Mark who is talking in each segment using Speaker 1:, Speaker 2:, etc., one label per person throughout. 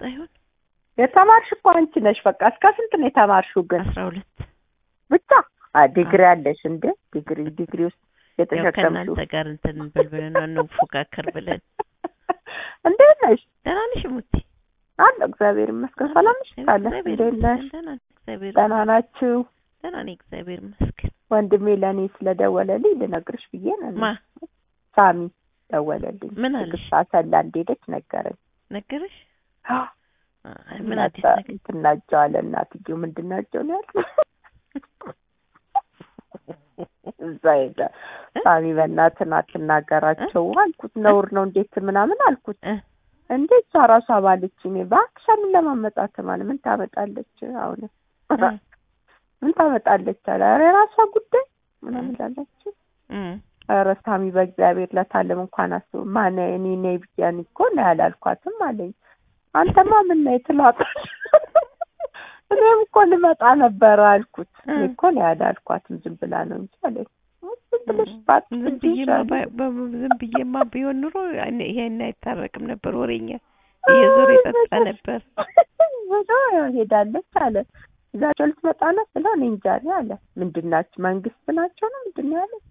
Speaker 1: ይሆን?
Speaker 2: የተማርሽ እኮ አንቺ ነሽ። በቃ እስከ ስንት ነው የተማርሽው? ግን
Speaker 1: አስራ ሁለት
Speaker 2: ብቻ አ ዲግሪ አለሽ እንዴ? ዲግሪ ዲግሪ ውስጥ
Speaker 1: ያው
Speaker 2: የተሸከምሽው
Speaker 1: ከእናንተ ጋር እንትን እንበል ብለን ነው እንፎካከር ብለን።
Speaker 2: እንዴት ነሽ?
Speaker 1: ደህና ነሽ ሙቲ?
Speaker 2: አለ እግዚአብሔር ይመስገን። ሰላም ነሽ? ካለ
Speaker 1: እግዚአብሔር
Speaker 2: እንዴት ነሽ?
Speaker 1: ይመስገን ደህና ነኝ፣ እግዚአብሔር
Speaker 2: ደህና ናችሁ?
Speaker 1: ደህና ነኝ፣ እግዚአብሔር ይመስገን።
Speaker 2: ወንድሜ ለእኔ ስለደወለልኝ ልነግርሽ ብዬ ነው።
Speaker 1: ማ
Speaker 2: ሳሚ ደወለልኝ።
Speaker 1: ምን አለሽ?
Speaker 2: ትግስት አሰላ እንደሄደች ነገረኝ።
Speaker 1: ነገረሽ? አይ ምን
Speaker 2: መጣ
Speaker 1: አዲስ ነገር?
Speaker 2: እንትን ናቸው አለ እናትዬው ምንድን ናቸው ነው ያልኩት። እዛ ሄደ ሳሚ በእናትህ አትናገራቸው አልኩት። ነውር ነው እንዴት ምናምን አልኩት።
Speaker 1: እ
Speaker 2: እንዴ እሷ ራሷ ባለች እኔ እባክሽ ምን ለማመጣት ማለት ምን ታመጣለች? አሁን ምን ታመጣለች አለ። ኧረ የራሷ ጉዳይ ምናምን ላለች።
Speaker 1: እም
Speaker 2: ኧረ ሳሚ በእግዚአብሔር ለታለም እንኳን አስቡ ማን እኔ ነኝ ብያን እኮ ነው ያላልኳትም አለኝ። አንተማ ምን ነይ ትሏታል። እኔም እኮ ልመጣ ነበረ አልኩት። እኔ እኮ ነው ያላልኳትም ዝም ብላ ነው እንጂ አለኝ። ዝም ብለሽ
Speaker 1: ዝም
Speaker 2: ባትይ
Speaker 1: ብዬማ
Speaker 2: ይሻላል።
Speaker 1: ባ- በ- ዝም ብዬማ ቢሆን ኑሮ እኔ- ይሄን አይታረቅም ነበር። ወሬኛ እየዞረ የጠጣ ነበር።
Speaker 2: ብሎ ሄዳለች አለ። እዛቸው ልትመጣ ነው ስለው እኔ እንጃ እኔ አለ። ምንድን ናቸው መንግስት ናቸው ነው ምንድን ነው ያለ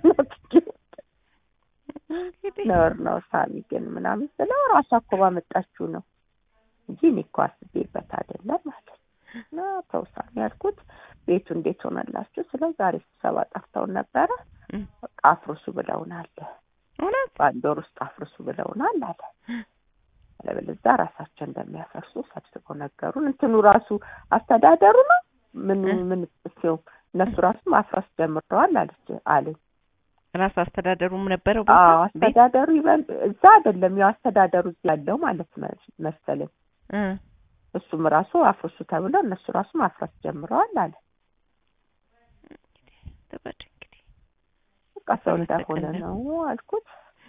Speaker 1: እንግዲህ
Speaker 2: ነውር ነው ሳሚ ግን ምናምን ስለው ራሷ እኮ ባመጣችው ነው እንጂ እኔ እኮ አስቤበት አይደለም አለ። እና ተው ሳሚ ያልኩት ቤቱ እንዴት ሆነላችሁ ስለው ዛሬ ስብሰባ ጠርተውን ነበረ
Speaker 1: እም
Speaker 2: በቃ አፍርሱ ብለውናል።
Speaker 1: እውነት
Speaker 2: በአንድ ወር ውስጥ አፍርሱ ብለውናል አለ። አለበለዚያ ራሳቸው እንደሚያፈርሱ ሰብስበው ነገሩን። እንትኑ ራሱ አስተዳደሩ ነው ምኑ
Speaker 1: እ።
Speaker 2: ምን ሲው እነሱ ራሱ ማፍረስ ጀምረዋል አለች አለኝ።
Speaker 1: ራስ አስተዳደሩም ነበረው
Speaker 2: አዎ
Speaker 1: ቦታ ቤት
Speaker 2: አስተዳደሩ ይበል እዛ አይደለም ያው አስተዳደሩ እዚህ ያለው ማለት መ- መሰለኝ።
Speaker 1: እ
Speaker 2: እሱም ራሱ አፍርሱ ተብሎ እነሱ ራሱ ማፍረስ ጀምረዋል አለ።
Speaker 1: ተባለ እንግዲህ
Speaker 2: በቃ ሰው
Speaker 1: በመሰቀል
Speaker 2: እንደሆነ
Speaker 1: ነው።
Speaker 2: ነው አልኩት።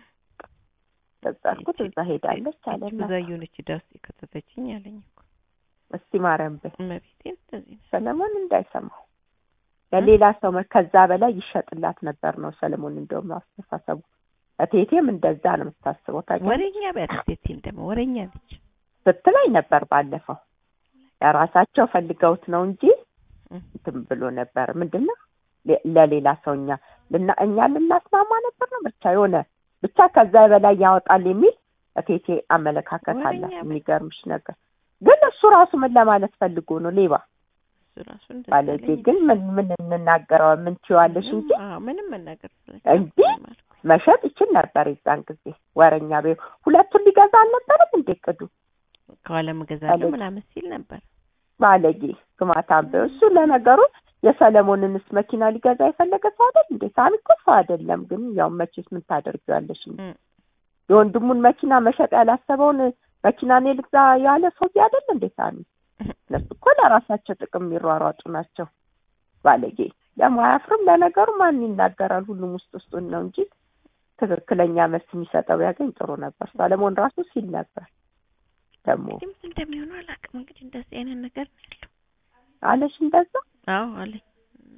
Speaker 2: በዛ አልኩት እዛ ሄዳለች አለ። እና
Speaker 1: ብዙ የሆነች ዕዳ ውስጥ የከተተችኝ አለኝ እኮ
Speaker 2: እስቲ ማርያም በይ
Speaker 1: እመቤቴን እንደዚህ ነው።
Speaker 2: ሰለሞን እንዳይሰማው ለሌላ ሰው መ- ከዛ በላይ ይሸጥላት ነበር ነው ሰለሞን። እንደውም አስተሳሰቡ እቴቴም እንደዛ ነው የምታስበው ታውቂያለሽ
Speaker 1: ወሬኛ ቢያደርሴትም ደግሞ ወሬኛ ነች።
Speaker 2: ስትለኝ ነበር ባለፈው። ለራሳቸው ፈልገውት ነው እንጂ
Speaker 1: እ
Speaker 2: እንትን ብሎ ነበር። ምንድን ነው ለ- ለሌላ ሰው እኛ ልና እኛ ልናስማማ ነበር ነው ብቻ የሆነ ብቻ ከዛ በላይ ያወጣል የሚል እቴቴ አመለካከት
Speaker 1: ወሬኛ
Speaker 2: አላት።
Speaker 1: በ-
Speaker 2: የሚገርምሽ ነገር ግን እሱ ራሱ ምን ለማለት ፈልጎ ነው ሌባ
Speaker 1: እሱ ራሱ እንደዛ
Speaker 2: ባለጌ
Speaker 1: አለኝ።
Speaker 2: ግን ምን ምን እንናገረው ምን ትይዋለሽ እንጂ
Speaker 1: ምንም- አዎ ምንም መናገር
Speaker 2: እንጂ መሸጥ ይችል ነበር የዛን ጊዜ ወረኛ ቤ ሁለቱን ሊገዛ አልነበረም እንዴ ቅዱ
Speaker 1: ከኋላ እገዛለሁ
Speaker 2: ባለጌ።
Speaker 1: ምናምን ሲል ነበር።
Speaker 2: ባለጌ ግማታም በይው። እሱ ለነገሩ የሰለሞንንስ መኪና ሊገዛ የፈለገ ሰው አይደል እንዴ? ሳሚ እኮ ሰው አይደለም። ግን ያው መቼስ ምን ታደርጊዋለሽ እንጂ
Speaker 1: እ
Speaker 2: የወንድሙን መኪና መሸጥ ያላሰበውን መኪና እኔ ልግዛ ያለ ሰውዬ አይደል እንዴ ሳሚ? እነሱ እኮ ለራሳቸው ጥቅም የሚሯሯጡ ናቸው። ባለጌ ደግሞ አያፍርም። ለነገሩ ማን ይናገራል? ሁሉም ውስጥ ውስጡን ነው እንጂ ትክክለኛ መልስ የሚሰጠው ቢያገኝ ጥሩ ነበር። ሰለሞን ራሱ ሲል ነበር ደግሞ
Speaker 1: እንግዲህ ምን እንደሚሆነው አላውቅም። እንግዲህ እንደዚህ አይነት ነገር ነው ያለው።
Speaker 2: አለሽ እንደዛ
Speaker 1: አዎ አለኝ እና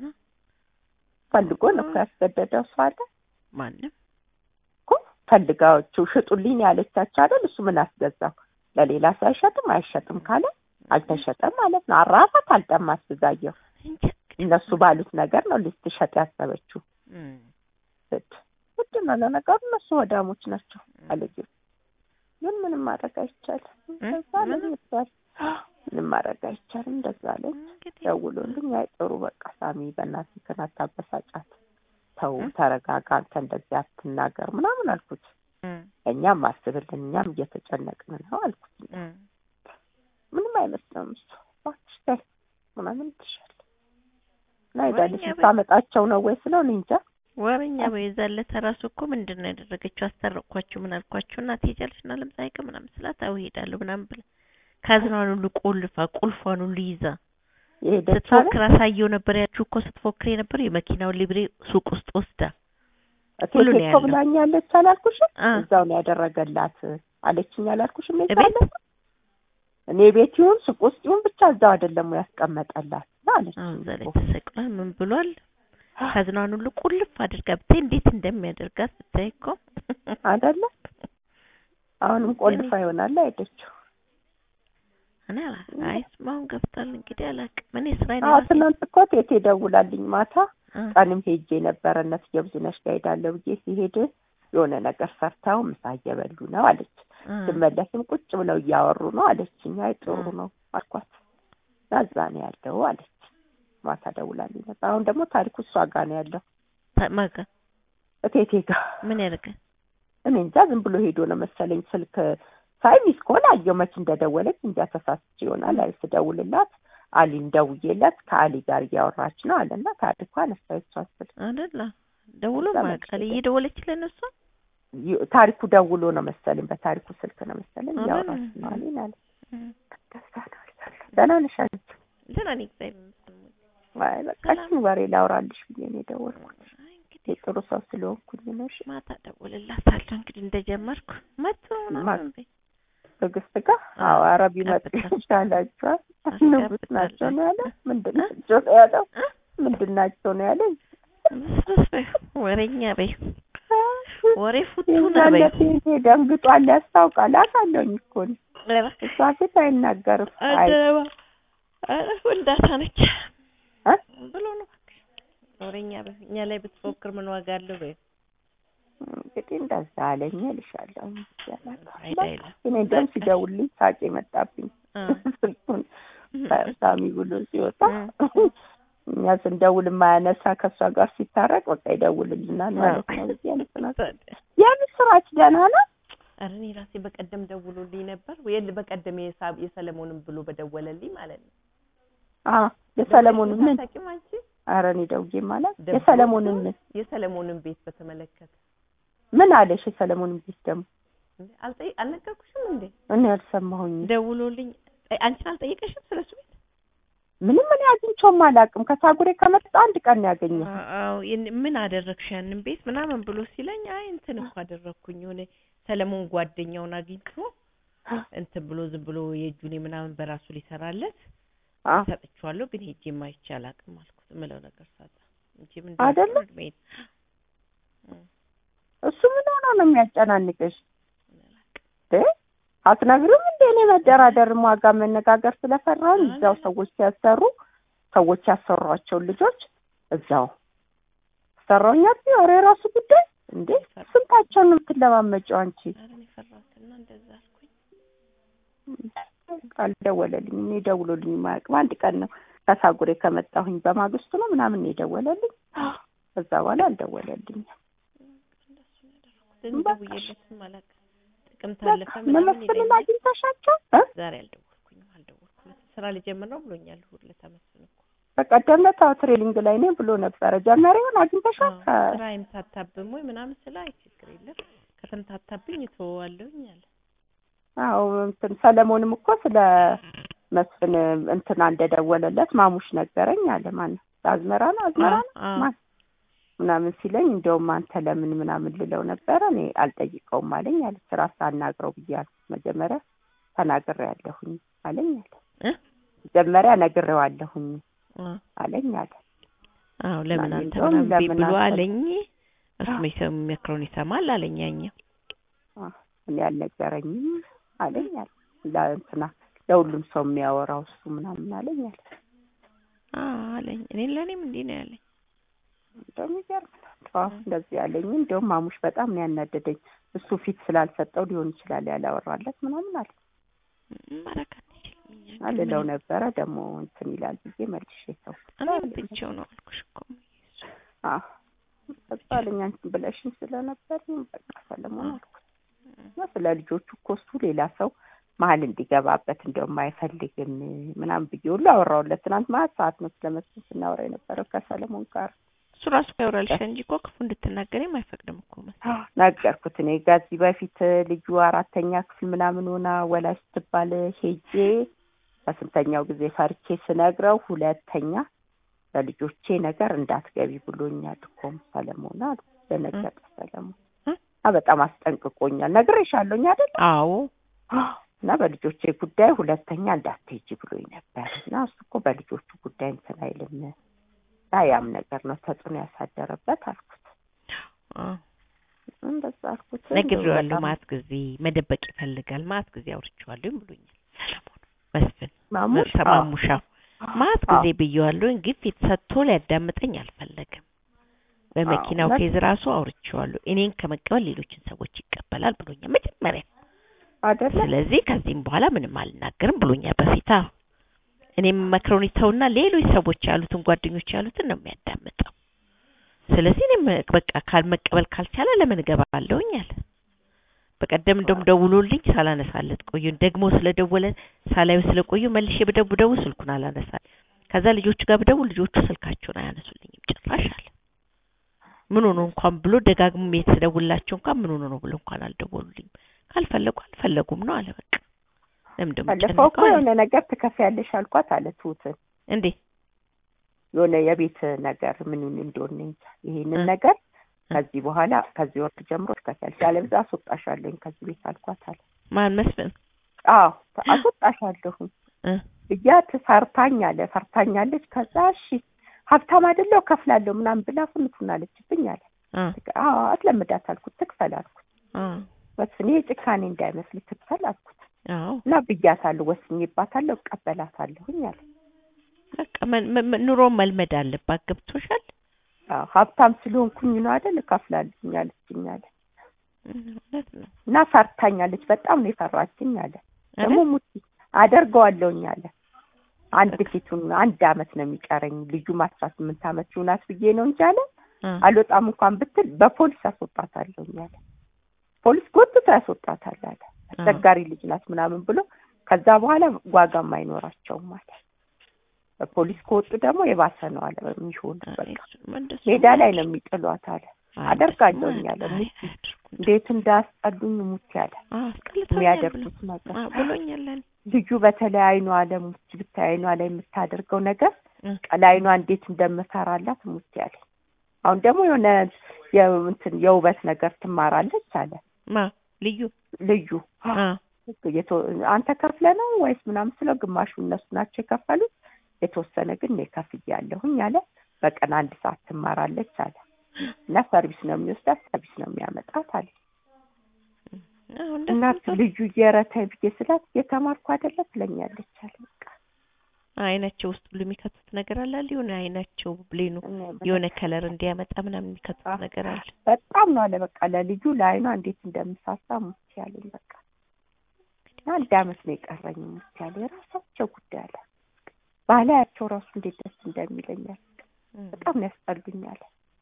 Speaker 2: ፈልጎ ነው እኮ ያስገደደው ሰው አለ
Speaker 1: ማንም
Speaker 2: እኮ ፈልጋዎቹ ሽጡልኝ ያለቻቸው አይደል? እሱ ምን አስገዛው? ለሌላ ሰው አይሸጥም አይሸጥም ካለ አልተሸጠም ማለት ነው። አራፋት አልጠማት ብዛየው
Speaker 1: እንጃ
Speaker 2: እነሱ ባሉት ነገር ነው ልትሸጥ ያሰበችው።
Speaker 1: እም
Speaker 2: ስድ ውድ ነው ለነገሩ እነሱ ወዳሞች ናቸው አለች። ግን ምንም ማድረግ አይቻልም። እንደዛ አለኝ
Speaker 1: ምንም?
Speaker 2: ይባል ምንም ማድረግ አይቻልም። እንደዛ አለኝ።
Speaker 1: እንግዲህ
Speaker 2: ደውሎልኝ አይ ጥሩ በቃ ሳሚ በእናትህ እንትን አታበሳጫት፣ ተው
Speaker 1: እ?
Speaker 2: ተረጋጋ፣ አንተ እንደዚህ አትናገር ምናምን አልኩት።
Speaker 1: እም
Speaker 2: እኛም አስብልን እኛም እየተጨነቅን ነው አልኩት።
Speaker 1: እም
Speaker 2: ምንም አይመስለውም እሱ እባክሽ ተይ ምናምን ትሻል እና
Speaker 1: ወሬኛ
Speaker 2: ሄዳለች
Speaker 1: በይ።
Speaker 2: ልታመጣቸው ነው ወይ ስለው እኔ እንጃ
Speaker 1: ወሬኛ በይዛለት ራሱ እኮ ምንድን ነው ያደረገችው? አስታረቅኳችሁ ምን አልኳችሁ እና ትሄጃለሽ እና ለምሳሌ ቀን ምናምን ስላት አዎ እሄዳለሁ ምናምን ብላ ካዝናዋን ሁሉ ቆልፋ ቁልፏን ሁሉ ይዛ
Speaker 2: የሄደች አለ
Speaker 1: ስትፎክር አሳየው ነበር ያችሁ እኮ ስትፎክር የነበር የመኪናውን ሊብሬ ሱቅ ውስጥ ወስዳ ሁሉ
Speaker 2: እቴቴ
Speaker 1: ነው
Speaker 2: እኮ
Speaker 1: ያለው።
Speaker 2: ብላኛለች አላልኩሽም?
Speaker 1: አ
Speaker 2: እዛው ነው ያደረገላት አለችኝ አላልኩሽም?
Speaker 1: እቤት?
Speaker 2: የዛለት እኔ ቤት ይሁን ሱቅ ውስጥ ይሁን ብቻ እዛው አይደለም ወይ ያስቀመጠላት አለች።
Speaker 1: አሁን እዛ ላይ ተሰቅሏል። ምን ብሏል? ካዝናዋን ሁሉ ቁልፍ አድርጋ ብታይ እንዴት እንደሚያደርጋት ብታይ እኮ
Speaker 2: አይደለ አሁንም ቆልፋ ይሆናል አይደችው
Speaker 1: እኔ አላ አይ እሱማ አሁን ገብቷል እንግዲህ አላውቅም። እኔ ስራዬን
Speaker 2: አዎ
Speaker 1: ራሴ
Speaker 2: ትናንት እኮ ቴቴ ደውላልኝ ማታ
Speaker 1: እ
Speaker 2: ቀንም ሄጄ ነበረ እነት የብዙነሽ ጋር ሄዳለሁ ብዬ ሲሄድ የሆነ ነገር ሰርተው ምሳ እየበሉ ነው አለች።
Speaker 1: እ
Speaker 2: ስመለስም ቁጭ ብለው እያወሩ ነው አለችኝ። አይ ጥሩ ነው አልኳት። እና እዛ ነው ያለው አለች። ማታ ደውላልኝ ነበር። አሁን ደግሞ ታሪኩ እሷ ጋር ነው ያለው
Speaker 1: ታ- ማጋ
Speaker 2: እቴቴ ጋር።
Speaker 1: ምን ያደርጋል?
Speaker 2: እኔ እንጃ ዝም ብሎ ሄዶ ነው መሰለኝ ስልክ ሳይ ሚስ ከሆነ አየሁ መች እንደደወለች እንጃ ተሳስቼ ይሆናል። አይ ስደውልላት አሊን ደውዬለት ከአሊ ጋር እያወራች ነው አለና ታሪኩ አነሳ የሷን ስልክ
Speaker 1: አይደለ ደውሎ
Speaker 2: እዛ
Speaker 1: ማቃል
Speaker 2: መሰለኝ።
Speaker 1: እየደወለችልን እሷ
Speaker 2: ይ- ታሪኩ ደውሎ ነው መሰለኝ በታሪኩ ስልክ ነው መሰለኝ
Speaker 1: አረ፣
Speaker 2: እያወራች ነው አሊን አለ።
Speaker 1: እ
Speaker 2: ደስታ ነው ያለው። ደህና ነሽ አለች።
Speaker 1: ደህና ነኝ እግዚአብሔር ይመስገን።
Speaker 2: አይ በቃ እችን ወሬ ላውራልሽ ብዬ ነው የደወልኩት።
Speaker 1: አይ እንግዲህ
Speaker 2: የጥሩ ሰው ስለሆንኩኝ ነው። እሺ
Speaker 1: ማታ ደውልላታለሁ እንግዲህ እንደጀመርኩ መጥቶ ምናምን በይ።
Speaker 2: ትዕግስት ጋር አዎ፣ ኧረ ቢመጡ
Speaker 1: አስገብታለሁ።
Speaker 2: ይሻላችኋል።
Speaker 1: አስገብታለሁ።
Speaker 2: ንጉስ ናቸው ነው ያለው። ምንድን
Speaker 1: እ?
Speaker 2: ናቸው ነው ያለው?
Speaker 1: እ?
Speaker 2: ምንድን ናቸው ነው ያለኝ?
Speaker 1: ብስብስ በይው፣ ወሬኛ በይው፣ ወሬ ፉቱና በይው።
Speaker 2: የዛለት ይሄ ደንግጧል፣ ያስታውቃል። አውቃለሁኝ እኮ እኔ።
Speaker 1: ኧረ
Speaker 2: እሷ ፊት አይናገርም። አይ
Speaker 1: አደረባ ኧረ ወልዳታ ነች
Speaker 2: እ?
Speaker 1: ብሎ ነው እባክሽ። ወሬኛ በይው፣ እኛ ላይ ብትፎክር ምን ዋጋ አለው በይው።
Speaker 2: እንግዲህ እንደዛ አለኝ እልሻለሁ።
Speaker 1: አይዳ የለም
Speaker 2: እኔ እንደውም ሲደውልልኝ ሳቄ መጣብኝ።
Speaker 1: እ
Speaker 2: ስልኩን ሳሚ ብሎ ሲወጣ
Speaker 1: እ።
Speaker 2: እኛ ስንደውል የማያነሳ ከእሷ ጋር ሲታረቅ በቃ ይደውልልናል ማለት ነው። ብዬ እንትን
Speaker 1: ታዲያ
Speaker 2: የምስራች ደህና ነው።
Speaker 1: ኧረ እኔ ራሴ በቀደም ደውሎልኝ ነበር ወይ በቀደም የሳብ የሰለሞንን ብሎ በደወለልኝ ማለት ነው።
Speaker 2: አዎ የሰለሞንን ምን
Speaker 1: አታውቂም አንቺ?
Speaker 2: ኧረ እኔ ደውዬ ማለት
Speaker 1: ደውሎ
Speaker 2: የሰለሞንን ምን
Speaker 1: የሰለሞንን ቤት በተመለከተ
Speaker 2: ምን አለሽ? የሰለሞንን ቤት ደግሞ
Speaker 1: እንዴ አልጠይ አልነገርኩሽም እንዴ?
Speaker 2: እኔ አልሰማሁኝ።
Speaker 1: ደውሎልኝ ጠይ- አንቺን አልጠየቀሽም ስለሱ ቤት?
Speaker 2: ምንም እኔ አግኝቼውም አላውቅም። ከሳጉሬ ከመጣ አንድ ቀን ነው ያገኘው።
Speaker 1: አዎ ይን- ምን አደረግሽ ያንን ቤት ምናምን ብሎ ሲለኝ አይ እንትን እኮ አደረግኩኝ የሆነ ሰለሞን ጓደኛውን አግኝቶ እንትን ብሎ ዝም ብሎ የእጁኔ ምናምን በራሱ ሊሰራለት
Speaker 2: አዎ
Speaker 1: ሰጥቼዋለሁ፣ ግን ሄጄ ማይቼ አላውቅም አልኩት። የምለው ነገር ሳጣ እንጂ ምን
Speaker 2: አይደለ?
Speaker 1: እድሜ-
Speaker 2: እሱ ምን ሆኖ ነው የሚያጨናንቅሽ? እ? አትነግሪም እንዴ? እኔ መደራደርም ዋጋ መነጋገር ስለፈራሁኝ እዛው ሰዎች ሲያሰሩ ሰዎች ያሰሯቸውን ልጆች እዛው ሰራውኛት ኧረ የራሱ ጉዳይ እንዴ ስንታቸውን ነው የምትለማመጪው አንቺ?
Speaker 1: ኧረ እኔ ፈራሁትና እንደዛ አልኩኝ።
Speaker 2: አልደወለልኝም። እኔ ደውሎልኝ የማያውቅም አንድ ቀን ነው ከሳጉሬ ከመጣሁኝ በማግስቱ ነው ምናምን ነው የደወለልኝ። ከዛ በኋላ አልደወለልኝም።
Speaker 1: እንደሱ ነው ያደረኩት። ደውዬለትም አላውቅም። ጥቅምት አለፈ
Speaker 2: በቃ
Speaker 1: ምናምን
Speaker 2: መመስልን
Speaker 1: ይለኛል።
Speaker 2: አግኝተሻቸው እ?
Speaker 1: ዛሬ አልደወልኩኝም አልደወልኩለትም። ስራ ልጀምር ነው ብሎኛል። እሑድ ዕለት አመስግን እኮ
Speaker 2: በቀደም ዕለት አዎ ትሬኒንግ ላይ ነኝ ብሎ ነበረ። ጀመረ ይሆን አግኝተሻል?
Speaker 1: አዎ፣ ስራ አይምታታብም ወይ ምናምን ስለ አይ ችግር የለም ከተምታታብኝ እተወዋለሁኝ አለ።
Speaker 2: አዎ እንትን ሰለሞንም እኮ ስለ መስፍን እንትና እንደደወለለት ማሙሽ ነገረኝ አለ። ማነው አዝመራ ነው አዝመራ ነው
Speaker 1: አዎ፣
Speaker 2: ማን ምናምን ሲለኝ እንደውም አንተ ለምን ምናምን ልለው ነበረ እኔ አልጠይቀውም አለኝ አለ። ስራ ሳናግረው ብዬ አልኩት መጀመሪያ ተናግሬያለሁኝ አለኝ አለ።
Speaker 1: እ?
Speaker 2: መጀመሪያ ነግሬዋለሁኝ
Speaker 1: አዎ፣
Speaker 2: አለኝ አለ።
Speaker 1: አዎ ለምን
Speaker 2: እና
Speaker 1: አንተ
Speaker 2: እንደውም
Speaker 1: ምናምን
Speaker 2: ለምን
Speaker 1: ብሎ
Speaker 2: አንተ-
Speaker 1: አለኝ። እሱ የሚመክረውን ይሰማል አለኝ ያኛው።
Speaker 2: አ፣ እኔ አልነገረኝም አለኝ አለ። ለእንትና ለሁሉም ሰው የሚያወራው እሱ ምናምን አለኝ አለ።
Speaker 1: አዎ አለኝ። እኔን ለእኔም እንዲህ ነው ያለኝ።
Speaker 2: እንደውም ይገርምናል። አዎ እንደዚህ ያለኝ እንደውም ማሙሽ በጣም ነው ያናደደኝ። እሱ ፊት ስላልሰጠው ሊሆን ይችላል ያላወራለት ምናምን አለ
Speaker 1: ማረግ አንችልም እኛ ግን
Speaker 2: አልለው
Speaker 1: ምንም-
Speaker 2: ነበረ ደግሞ እንትን ይላል ብዬ መልሼ ሰው
Speaker 1: እኔም ትቼው ነው አልኩሽ እኮ
Speaker 2: አዎ በቃ አለኝ አንቺን ብለሽኝ ስለነበር በቃ ሰለሞን አልኩት እና ስለ ልጆቹ እኮ እሱ ሌላ ሰው መሀል እንዲገባበት እንደውም አይፈልግም ምናምን ብዬ ሁሉ አወራሁለት። ትናንት ማለት ሰዓት ነው ስለመስሎኝ ስናወራ የነበረው ከሰለሞን ጋር
Speaker 1: እሱ ራሱ ያወራልሽ እንጂ እኮ ክፉ እንድትናገሪም አይፈቅድም እኮ መሰለኝ።
Speaker 2: ነገርኩት። እኔ ከዚህ በፊት ልጁ አራተኛ ክፍል ምናምን ሆና ወላጅ ስትባል ሄጄ በስንተኛው ጊዜ ፈርቼ ስነግረው ሁለተኛ በልጆቼ ነገር እንዳትገቢ ብሎኛል እኮም ሰለሞን አሉ። ደነገጠ ሰለሞን
Speaker 1: እ?
Speaker 2: እና በጣም አስጠንቅቆኛል። ነግሬሻለሁኝ አይደል?
Speaker 1: አዎ
Speaker 2: እና በልጆቼ ጉዳይ ሁለተኛ እንዳትሄጂ ብሎኝ ነበር እና እሱ እኮ በልጆቹ ጉዳይ እንትን አይልም እና ያም ነገር ነው ተጽዕኖ ያሳደረበት አልኩት።
Speaker 1: አዎ
Speaker 2: እንደዛ አልኩት።
Speaker 1: ነግሬዋለሁ።
Speaker 2: በጣም
Speaker 1: ማት ጊዜ መደበቅ ይፈልጋል። ማት ጊዜ አውርቼዋለሁ ብሎኛል ሰለሞን መስፍን
Speaker 2: ማሙሽ
Speaker 1: ተማሙሻ ማት
Speaker 2: አዎ።
Speaker 1: ጊዜ ብየዋለሁኝ። ግፊት ሰጥቶ ሊያዳምጠኝ አልፈለገም። በመኪናው
Speaker 2: አዎ፣
Speaker 1: ኬዝ ራሱ አውርቼዋለሁ። እኔን ከመቀበል ሌሎችን ሰዎች ይቀበላል ብሎኛል መጀመሪያ።
Speaker 2: አይደለ
Speaker 1: ስለዚህ ከዚህም በኋላ ምንም አልናገርም ብሎኛል በፊት። አዎ እኔም መክረውን ይተውና ሌሎች ሰዎች ያሉትን ጓደኞች ያሉትን ነው የሚያዳምጠው። ስለዚህ እኔም በቃ ካልመቀበል ካልቻለ ለምን እገባለሁኝ አለ። በቀደም እንደውም ደውሎልኝ ሳላነሳለት ቆዩ። ደግሞ ስለደወለ ሳላዩ ስለቆዩ መልሼ በደው ስልኩን አላነሳል። ከዛ ልጆቹ ጋር ብደውል ልጆቹ ስልካቸውን አያነሱልኝም ጭራሽ አለ። ምን ሆኖ እንኳን ብሎ ደጋግሞ የተደውላቸው እንኳን ምን ሆኖ ነው ብሎ እንኳን አልደወሉልኝም። ካልፈለጉ አልፈለጉም ነው አለ። በቃ ለምን ደግሞ
Speaker 2: ባለፈው እኮ
Speaker 1: ጨነቀው አለ።
Speaker 2: የሆነ ነገር ትከፍያለሽ አልኳት አለ ትሁትን
Speaker 1: እንዴ
Speaker 2: የሆነ የቤት ነገር ምን እንደሆነ እንጃ ይሄንን
Speaker 1: እ።
Speaker 2: ነገር
Speaker 1: እ።
Speaker 2: ከዚህ በኋላ ከዚህ ወር ጀምሮ ትከፍያለሽ ያለበዛ አስወጣሻለሁኝ ከዚህ ቤት አልኳት አለ
Speaker 1: ማን መስፍን
Speaker 2: አዎ አስወጣሻለሁኝ
Speaker 1: እ
Speaker 2: ብያት ፈርታኝ አለ ፈርታኛለች ከዛ እሺ ሀብታም አይደለሁ ከፍላለሁ ምናምን ብላ ፍንቱን አለችብኝ አለ
Speaker 1: አ
Speaker 2: አዎ አስለምዳት አልኩት ትክፈል አልኩት
Speaker 1: አ
Speaker 2: መስፍን ይሄ ጭካኔ እንዳይመስል ትክፈል አልኩት
Speaker 1: አዎ
Speaker 2: እና ብያታለሁ ወስኜባታለሁ እቀበላታለሁኝ አለ
Speaker 1: በቃ መ- መ- መ- ኑሮ መልመድ አለባት። ገብቶሻል?
Speaker 2: አዎ ሀብታም ስለሆንኩኝ ነው አይደል እከፍላለሁኝ አለችኝ አለ
Speaker 1: እውነት ነው
Speaker 2: እና ፈርታኛለች በጣም ነው የፈራችኝ አለ ደግሞ
Speaker 1: አይደል?
Speaker 2: ሙቲ አደርገዋለሁኝ አለ አንድ ፊቱን አንድ አመት ነው የሚቀረኝ ልጁም አስራ ስምንት አመት ይሆናት ብዬ ነው እንጂ አለ
Speaker 1: አ
Speaker 2: አልወጣም እንኳን ብትል በፖሊስ ያስወጣታለሁኝ አለ ፖሊስ ጎትቶ ያስወጣታል አለ አስቸጋሪ ልጅ ናት ምናምን ብሎ ከዛ በኋላ ዋጋም አይኖራቸውም አለ በፖሊስ ከወጡ ደግሞ የባሰ ነው አለ የሚሆኑ በቃ ሜዳ ላይ ነው የሚጥሏት አለ አደርጋለሁኝ አለ ሙቲ እንዴት እንዳያስጠሉኝ ሙቲ አለ የሚያደርጉት ነገር
Speaker 1: ብሎኛል።
Speaker 2: ልጁ በተለይ አይኗ አለ ሙቲ ብታይ አይኗ ላይ የምታደርገው ነገር
Speaker 1: እ።
Speaker 2: ቀላይኗ እንዴት እንደምፈራላት ሙቲ አለ አሁን ደግሞ የሆነ የእንትን የውበት ነገር ትማራለች አለ
Speaker 1: ማ ልዩ
Speaker 2: ልዩ
Speaker 1: አ
Speaker 2: የቶ- አንተ ከፍለ ነው ወይስ ምናምን ስለው ግማሹ እነሱ ናቸው የከፈሉት የተወሰነ ግን እኔ ከፍያለሁኝ አለ በቀን አንድ ሰዓት ትማራለች አለ እና ሰርቪስ ነው የሚወስዳት ሰርቪስ ነው የሚያመጣት አለ
Speaker 1: አሁን
Speaker 2: እናት
Speaker 1: እንደሱ
Speaker 2: ልዩ እየረታይ ብዬ ስላት እየተማርኩ አይደለ ትለኛለች አለ በቃ
Speaker 1: አይናቸው ውስጥ ሁሉ የሚከቱት ነገር አለ አይደል? የሆነ አይናቸው ብሌኑ
Speaker 2: እኔ ምን-
Speaker 1: የሆነ ከለር እንዲያመጣ ምናምን የሚከቱት
Speaker 2: አዎ።
Speaker 1: ነገር አለ።
Speaker 2: በጣም ነው አለ በቃ ለልጁ ለአይኗ እንዴት እንደምሳሳ ሙት ያለኝ በቃ አንድ አመት ነው የቀረኝ ሙት ያለ የራሳቸው ጉዳይ አለ ባህላያቸው ራሱ እንዴት ደስ እንደሚለኛል በጣም ነው ያስጠሉኛል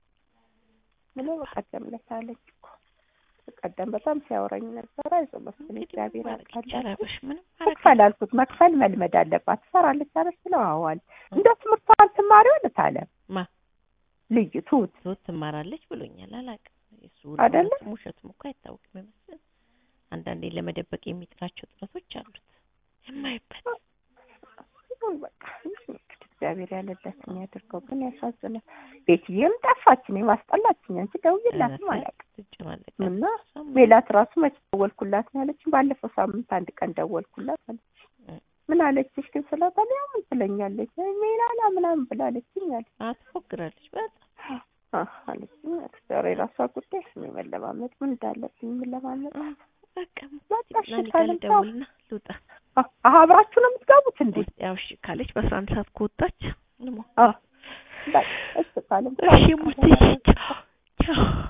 Speaker 2: ብሎ በቀደም ዕለት አለች እኮ በቀደም በጣም ሲያወራኝ ነበር አይዞህ መስፍን እግዚአብሔር ያውቃል
Speaker 1: ጨረበሽ ምንም
Speaker 2: መክፈል አልኩት መክፈል መልመድ አለባት ትሰራለች አለች ስለው አዎ አለ እንደው ትምህርቷን ትማሪው አለት አለ
Speaker 1: ማ
Speaker 2: ልዩ ትሁት
Speaker 1: ሶት ትማራለች ብሎኛል። አላውቅም እሱ
Speaker 2: አይደለ?
Speaker 1: እውነትም ውሸትም እኮ አይታወቅም ይመስል አንዳንዴ ለመደበቅ የሚጥራቸው ጥረቶች አሉት የማይበት
Speaker 2: ይሁን በቃ እንግዲህ እግዚአብሔር ያለበትን ያድርገው። ግን ያሳዝናል። ቤትዬም ጠፋች፣ እኔ ማስጠላችኝ። አንቺ ደውዬላትም አላውቅም
Speaker 1: ትጨማለቅ
Speaker 2: እና ሜላት ራሱ መች ደወልኩላት ነው ያለችኝ። ባለፈው ሳምንት አንድ ቀን ደወልኩላት አለች።
Speaker 1: እ።
Speaker 2: ምን አለችሽ ግን ስለ በሊያ ምን ትለኛለች ሜላላ ምናምን ብላለችኝ አለ
Speaker 1: ትፎግራለች በጣም
Speaker 2: አህ አለችኝ አለች። ዛሬ የራሷ ጉዳይ እኔ መለማመድ ምን እንዳለብኝ የምለማመጥ
Speaker 1: በቃ
Speaker 2: በቃ እሺ
Speaker 1: ናኒ ጋር
Speaker 2: ካለም ተው።
Speaker 1: ልደውልና ልውጣ
Speaker 2: አህ አህ አብራችሁ ነው የምትገቡት እንዴ?
Speaker 1: ውስጥ ያው እሺ ካለች በአስራ አንድ ሰዓት ከወጣች እንሞ
Speaker 2: አህ በቃ እሺ ካለም ተው።
Speaker 1: እሺ ሙትዬ ቻው ቻው